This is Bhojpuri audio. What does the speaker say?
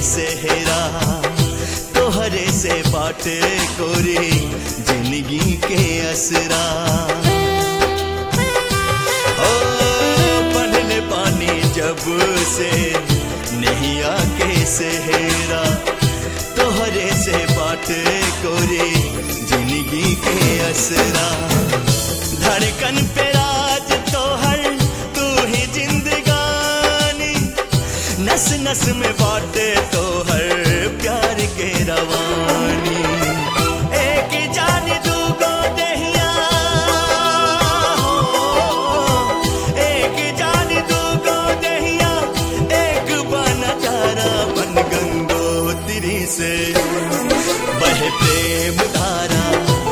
सेहरा तोहरे से बाटे कोरी जिंदगी के असरा ओ पढ़ले पानी जब से नैया के सेहरा तोहरे से बाटे कोरी जिंदगी के असरा धड़कन पे राज तोहर तू ही जिंदगानी नस नस में बाटे तोहर प्यार के रवानी एक जान दूगो दहिया एक जान दूगो दहिया एक बना तारा बन गंगोत्री से बह प्रेम धारा